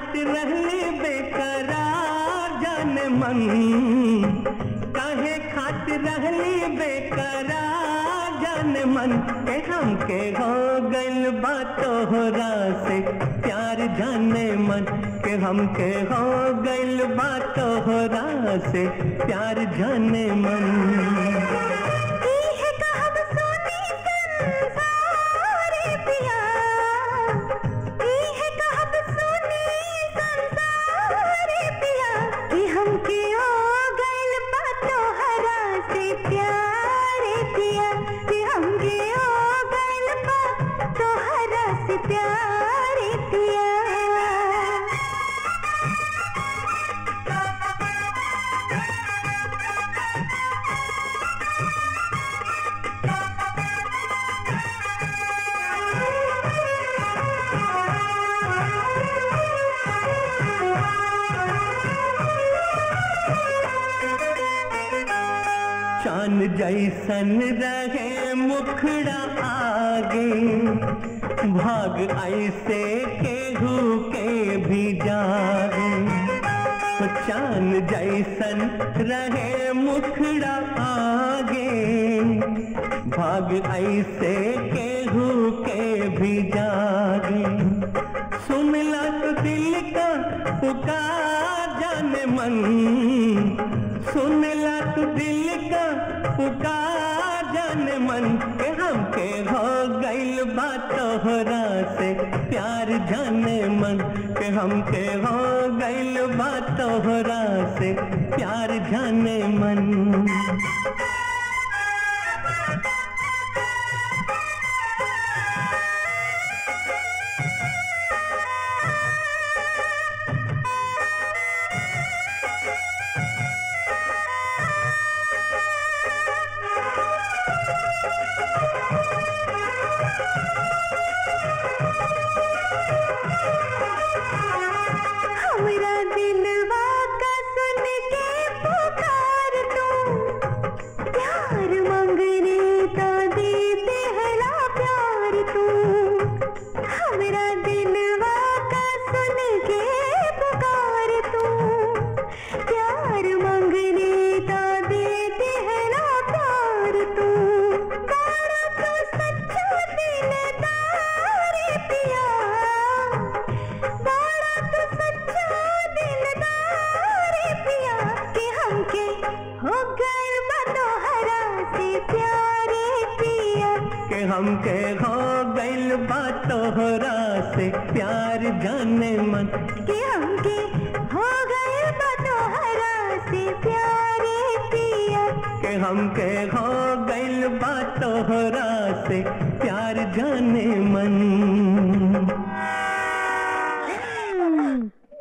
खात रहली बेकरार जान मन काहे खात रहली बेकरार जान मन के हमके हो गइल बा तोहरा से प्यार जाने मन के हमके हो गइल बा तोहरा से प्यार जाने मन इहे कहब सोनी संसारी पिया इहे कहब सोनी संसारी पिया कि हमके हो गइल बा तोहरा से प्यारे पिया कि हमके हो गइल बा तोहरा से प्यारे पिया चांद जैसन रहे मुखड़ा आगे भाग ऐसे केहू के भी जागे तो चांद जैसन रहे मुखड़ा आगे भाग ऐसे केहू के भी जागे सुनला तो दिल का पुकार जाने मन सुनला तू दिल का पुकार जाने मन के हमके हो गइल बा तोहरा से प्यार जाने मन के हमके हो गइल बा तोहरा से प्यार जाने मन हमरा दिलवा का सुन के पुकार तू प्यार मंगने का देते हला प्यार तू हमरा दिलवा का सुन के पुकार तू प्यार मंगने का देते हला प्यार तू बड़ा तू सच्चा दिलदार पिया बड़ा तू सच्चा दिलदार पिया कि हमके हो गइल बा तोहरा से प्यारे पिया के हमके हो गइल बा तोहरा से प्यार जाने मन कि हमके हो गइल बा तोहरा से प्यारे पिया के हमके हो गइल बा तोहरा से प्यार जाने मन